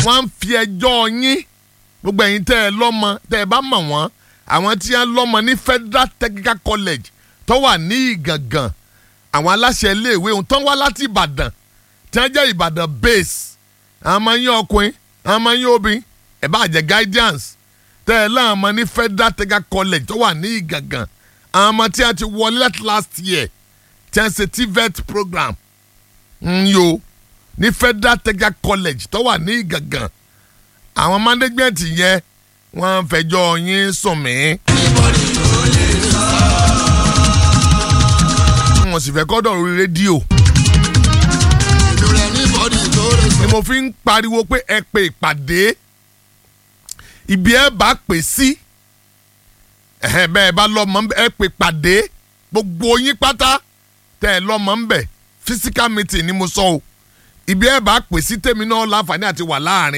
wọ́n ń fi ẹjọ́ yín gbogbo ẹ̀yin tẹ́ ẹ lọ́mọ tẹ́ ẹ bá mọ̀ wọ́n àwọn tí wọ́n lọ́mọ ní Federal Technical College tó wà ní Ìgàngàn àwọn aláṣẹ iléèwé ohun tó ń wá láti Ìbàdàn tí wọ́n jẹ́ Ìbàdàn base àwọn ọmọ yín ọkùnrin àwọn ọmọ yín obìnrin ẹ̀ bá jẹ́ guidance tẹ́ ẹ láwọn ọmọ ní Federal Technical College tó wà ní Ìgàngàn àwọn ọmọ tí wọ́n ti wọlé láti last year tí wọ́n ṣe TVET program ń yo ní Federal Technical College tó wà ní Ìgàngàn àwọn management yẹn wọ́n fẹjọ́ yín sùn mí. wọ́n sì fẹ́ kọ́dọ̀ orí rédíò ni mo fi ń pariwo pé ẹ pe ìpàdé ibi ẹ bá pè sí ẹ̀hẹ́n bẹ́ẹ̀ bá lọ́mọ ẹ pe ìpàdé gbogbo yín pátá tẹ́ ẹ lọ́mọ ń bẹ̀ physical meeting ni mo sọ o ibi ẹ bá pè sí tèmi náà láǹfààní àti wà láàrin.